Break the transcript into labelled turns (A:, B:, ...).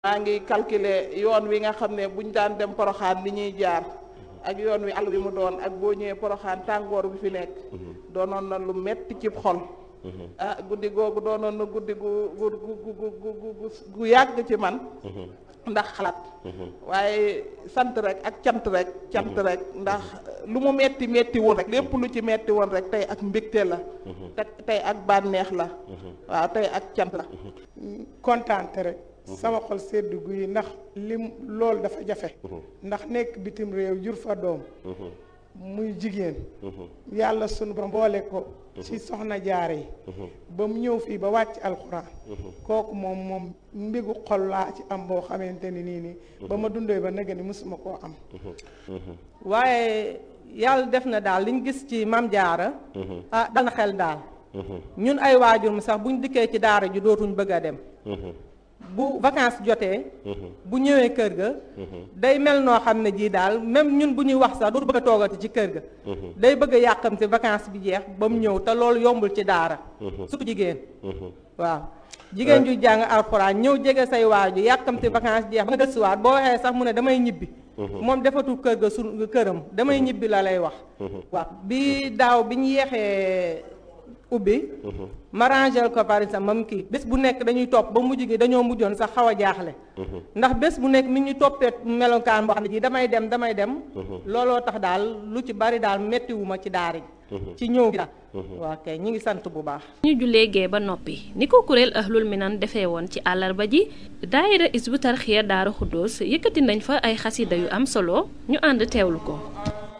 A: maa ngi calculer yoon wi nga xam ne buñ daan dem poroxaan ni ñuy jaar ak yoon wi àll bi mu doon ak boo ñëwee poroxaan tàngoor bi fi nekk doonoon na lu metti ci xol ah guddi googu doonoon na guddi gu gu gu gu gu gu yàgg ci man ndax xalaat waaye sant rek ak cant rek cant rek ndax lu mu metti metti woon rek lépp lu ci metti woon rek tey ak mbégte la te tey ak bànneex la waaw tey ak cant la
B: kontaante rek sama xol sedd guy ndax lim loolu dafa jafe ndax nekk bitim réew jur fa doom muy jigéen yàlla sunu ba mboole ko ci soxna jaare yi ba mu ñëw fii ba wàcc alxuraan kooku moom moom mbigu xol laa ci am boo xamante ni nii nii ba ma dundee ba nega ni mësuma koo am
C: waaye yàlla def na daal liñ gis ci mam jaara ah dal na xel daal ñun ay waajur mu sax buñ dikkee ci daara ji dootuñ bëgg a dem bu vacances jotee bu ñëwee kër ga day mel noo xam ne jii daal même ñun bu ñuy wax sax dootu bëgg a toogati ci kër ga day bëgg a yàqamte vacances bi jeex ba mu ñëw te loolu yombul ci daara surtout jigéen waaw jigéen ju jàng alxuraan ñëw jege say waaju yàqamte vacances jeex ba nga gëstuwaat boo waxee sax mu ne damay ñibbi moom defatul kër ga su këram damay ñibbi la lay wax waaw bi daaw bi ñu yeexee ubbi ma rangel ko par exemple mam kii bés bu nekk dañuy topp ba mujj gi dañoo mujjoon sax xaw a jaaxle ndax bés bu nekk mi ñu toppee melokaan boo xam ne ji damay dem damay dem looloo tax daal lu ci bari daal mettiwuma ci daara ji ci ñëw gi daal waa kay ñi ngi sant bu baax
D: ñu jullee gee ba noppi ni ko kuréel ahlul minan defee woon ci àllarba ji daayira isbu tarxiya daara xuddoos yëkkati nañ fa ay xasida yu am solo ñu ànd teewlu ko